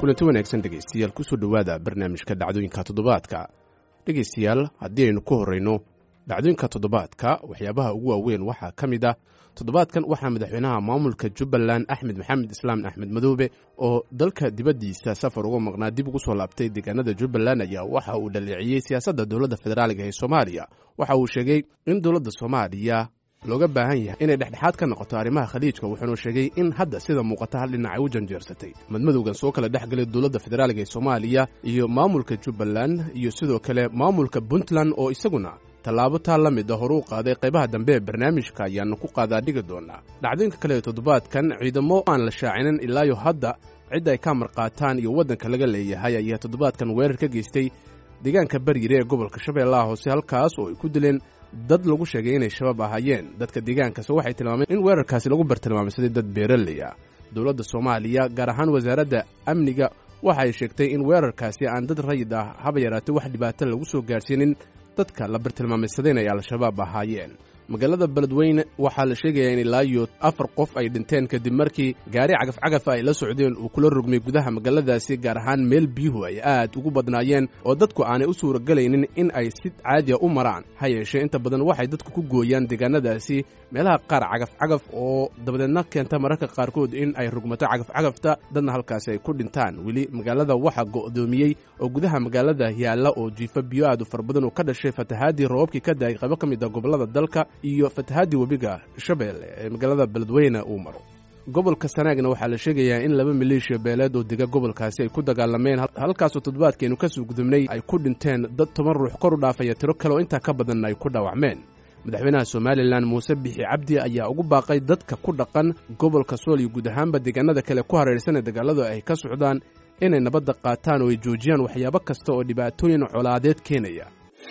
kulanti wanaagsan dhegaystayaal kusoo dhowaada barnaamijka dhacdooyinka toddobaadka dhegaystayaal haddii aynu ku horrayno dhacdooyinka toddobaadka waxyaabaha ugu waaweyn waxaa ka mid ah toddobaadkan waxaa madaxweynaha maamulka jubbaland axmed maxamed islaam axmed madoobe oo dalka dibaddiisa safar uga maqnaa dib ugu soo laabtay deegaanada jubbaland ayaa waxa uu dhaleeciyey siyaasadda dowladda federaaliga ee soomaaliya waxa uu sheegay in dowladda soomaaliya looga baahan yahay inay dhexdhexaad ka noqoto arrimaha khaliijka wuxuunu sheegay in hadda sida muuqata hal dhinac ay u janjeersatay madmadowgan soo kala dhex galay dowladda federaaliga ee soomaaliya iyo maamulka jubbaland iyo sidoo kale maamulka puntland oo isaguna tallaabo taa la mid a horu u qaaday qaybaha dambe ee barnaamijka ayaanu ku qaadaa dhigi doonaa dhacdooyinka kale ee toddobaadkan ciidamo aan la shaacinin ilaayo hadda cid ay ka marqaataan iyo waddanka laga leeyahay ayaa toddobaadkan weerar ka geystay deegaanka baryire ee gobolka shabeellaha hoose halkaas oo ay ku dileen dad lagu sheegay inay shabaab ahaayeen dadka deegaankaas waxay tilmaameen in weerarkaasi lagu bartilmaamsaday dad beeraley ah dowladda soomaaliya gaar ahaan wasaaradda amniga waxa ay sheegtay in weerarkaasi aan dad rayid ah haba yaraatay wax dhibaato lagu soo gaadhsiinin dadka la bartilmaameysadeen ay al-shabaab ahaayeen magaalada beledweyne waxaa la sheegayaa in ilaayo afar qof ay dhinteen kadib markii gaari cagafcagafa ay la socdeen uu kula rogmay gudaha magaaladaasi gaar ahaan meel biyuhu ay aad ugu badnaayeen oo dadku aanay u suuragelaynin in ay si caadiya u maraan ha yeeshee inta badan waxay dadku ku gooyaan deegaanadaasi meelaha qaar cagafcagaf oo dabadeedna keenta mararka qaarkood in ay rugmato cagafcagafta dadna halkaasi ay ku dhintaan weli magaalada waxaa go'doomiyey oo gudaha magaalada yaalla oo jiifa biyo aad u fara badan oo ka dhashay fatahaadii roobabkii ka daayay qaybo ka mid a gobollada dalka iyo fatahaadii webiga shabeelle ee magaalada beledweyne uu maro gobolka sanaagna waxaa la sheegayaa in laba maleeshiya beeleed oo dega gobolkaasi ay ku dagaalameen halkaasoo toddobaadkeenu ka soo gudubnay ay ku dhinteen dad toban ruux kor u dhaafaya tiro kale oo intaa ka badanna ay ku dhaawacmeen madaxweynaha somalilan muuse bixi cabdi ayaa ugu baaqay dadka ku dhaqan gobolka sool iyo guud ahaanba deegaanada kale ku hareersan ee dagaaladu ay ka socdaan inay nabadda qaataan oo ay joojiyaan waxyaabo kasta oo dhibaatooyin colaadeed keenaya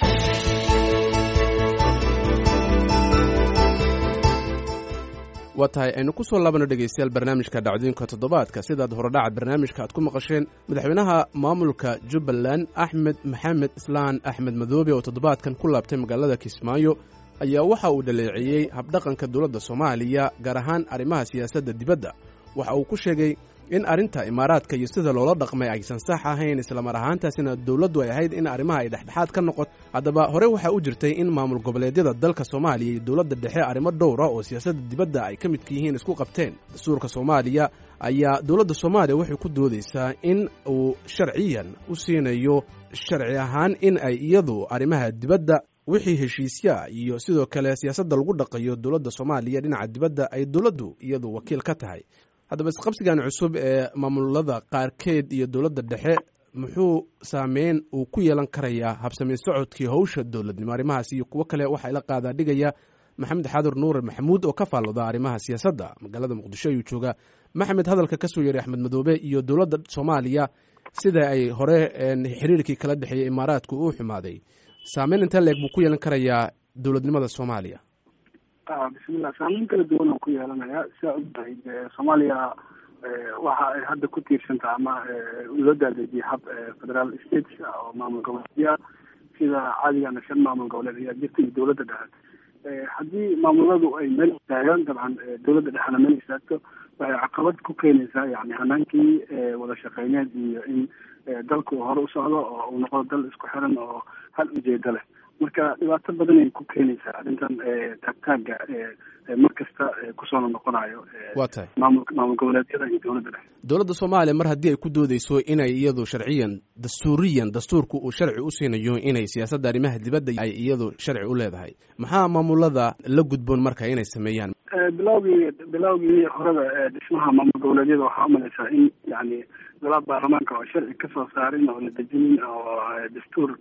waa tahay aynu ku soo laabano dhegaystayaal barnaamijka dhacdooyinka toddobaadka sidaad horedhaca barnaamijka aad ku maqasheen madaxweynaha maamulka jubbaland axmed maxamed islaan axmed madoobe oo toddobaadkan ku laabtay magaalada kismaayo ayaa waxa uu dhaleeceeyey habdhaqanka dowladda soomaaliya gaar ahaan arrimaha siyaasadda dibadda waxa uu ku sheegay in arrinta imaaraadka iyo sida loola dhaqmay aysan sax ahayn islamar ahaantaasina dowladdu ay ahayd in arrimaha ay dhexdhexaad ka noqoto haddaba hore waxaa u jirtay in maamul goboleedyada dalka soomaaliya iyo dowladda dhexe arrimo dhowra oo siyaasadda dibadda ay ka midka yihiin isku qabteen dastuurka soomaaliya ayaa dowladda soomaaliya waxay ku doodaysaa in uu sharciyan u siinayo sharci ahaan in ay iyadu arrimaha dibadda wixii heshiisyaa iyo sidoo kale siyaasadda lagu dhaqayo dowladda soomaaliya dhinaca dibadda ay dowladdu iyadu wakiil ka tahay haddaba isqabsigan cusub ee maamulada qaarkeed iyo dowladda dhexe muxuu saameyn uu ku yeelan karayaa habsamayn socodkii howsha dowladnimo arrimahaas iyo kuwo kale waxaa ila qaadaa dhigaya maxamed xaadur nuure maxamuud oo ka faallooda arrimaha siyaasadda magaalada muqdisho ayuu joogaa maxamed hadalka ka soo yeeray axmed madoobe iyo dowladda soomaaliya sida ay hore xiriirkii kala dhexeeyey imaaraadku uu xumaaday saameyn inta leeg buu ku yeelan karayaa dowladnimada soomaaliya bismillah saameyn kala duwan oo ku yeelanaya sidaa ogtahay soomaaliya waxa ay hadda ku tiirsantaha ama loo daadejiyay hab federaal states oo maamul goboleedya sida cadigana shan maamul goboleed ayaa jirta iyo dowladda dhexe haddii maamuladu ay meel istaagaan dabcan dowladda dhexena meel istaagto waxay caqabad ku keenaysaa yani hanaankii wada shaqeyneed iyo in dalku hore u socdo oo uu noqdo dal isku xiran oo hal ujeedo leh marka dhibaato badan ay ku keenaysaa arrintan taagtaaga mar kasta kusoo noqonayo waa tahay maamul maamul goboleedyada iyo dowladda dhexe dowladda soomaaliya mar haddii ay ku doodeyso inay iyadu sharciyan dastuuriyan dastuurku uu sharci u siinayo inay siyaasadda arrimaha dibadda ay iyadu sharci u leedahay maxaa maamulada la gudboon marka inay sameeyaan bilowgii bilowgii horeba dhismaha maamul goboleedyada waxaa umalaysaa in yani golaha baarlamaanka oo sharci kasoo saarin oo la dejinin oo dastuur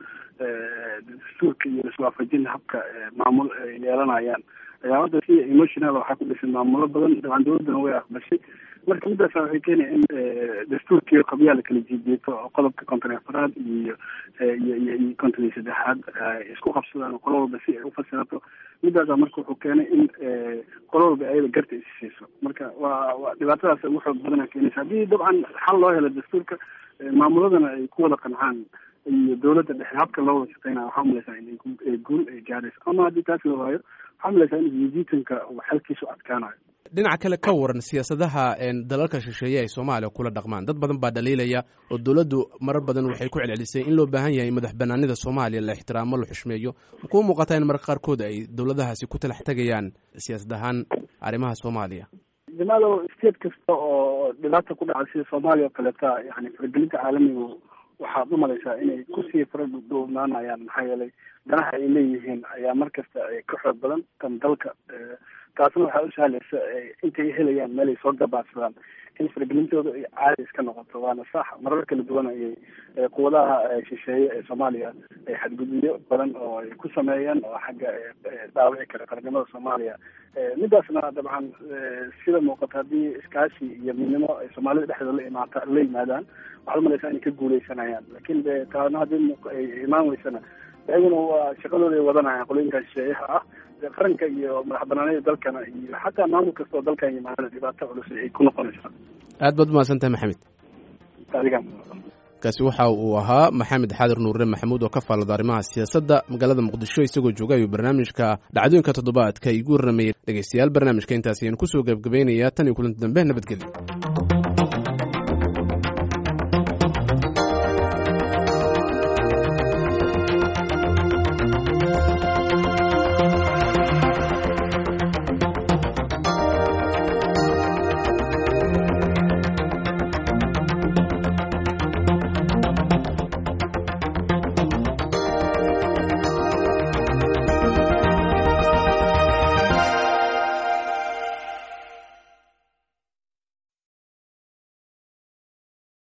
dastuurka iyo iswaafajin habka maamul ay yeelanayaan ayaa hadda si emotional waxaa ku dhisan maamulo badan dabcan dowladdana way aqbashay marka midaasa waxay keenaya in dastuurkii qabyaa la kala jiijeeto oo qodobka konton afaraad iyo iyo iyo iyo konton iyo saddexaad isku qabsadaan qolo walba si ay ufasirato midaasa marka wuxuu keenay in qolo walba ayada garta is siiso marka waa waa dhibaatadaas ugu xoog badana keenaysa haddii dabcan xal loo helo dastuurka maamuladana ay ku wada qancaan iyo dowladda dhexe habka loo wada shaqeynaya waxaa umalaysaa in guul ay gaarayso ama haddii taas la waayo waxaa umalaysaa in jijiitanka uu xalkiisu adkaanayo dhinaca kale ka waran siyaasadaha dalalka shisheeye ay soomaaliya kula dhaqmaan dad badan baa dhaliilaya oo dowladdu marar badan waxay ku celcelisay in loo baahan yahay madax banaanida soomaaliya la ixtiraamo la xushmeeyo makuu muuqataa in marka qaarkood ay dowladahaasi ku talax tegayaan siyaasad ahaan arrimaha soomaaliya jamaalo state kasta oo dhibaata ku dhaca sida soomaaliya oo kaleeta yani faragelinta caalamigu waxaad umalaysaa inay kusii faradhownaanayaan maxaa yeelay danaha ay leeyihiin ayaa mar kasta ka xoog badan tan dalka taasna waxaa u sahlaysa intay helayaan meel ay soo gabaadsadaan in faragelintooda ay caadi iska noqoto waana sax marar kala duwan ayay quwadaha shisheeye ee soomaaliya ay xadgudubyo badan oo ay ku sameeyeen oo xagga dhaawici kara qarnimada soomaaliya midaasna dabcan sida muuqata haddii iskaashi iyo midnimo ay soomaalida dhexdooda la imaata la yimaadaan waxaad umalaysaa inay ka guuleysanayaan lakin de taana haddii ay imaan weysana iyaguna waa shaqadooda ay wadanayaan qolooyinka shisheeyaha ah qaranka iyo madax banaanida dalkana iyo xataa maamul kasta oo dalkan yimaadana dhibaato culus ay ku noqonaysaa aad baad umahadsan tahay maxamed adigan kaasi waxa uu ahaa maxamed xaadir nuure maxamuud oo ka faallada arrimaha siyaasadda magaalada muqdisho isagoo jooga ayuu barnaamijka dhacdooyinka toddobaadka igu warramayay dhegeystayaal barnaamijka intaas ayaan kusoo gebgabaynayaa tan iyo kulanti dambe nabadgelyo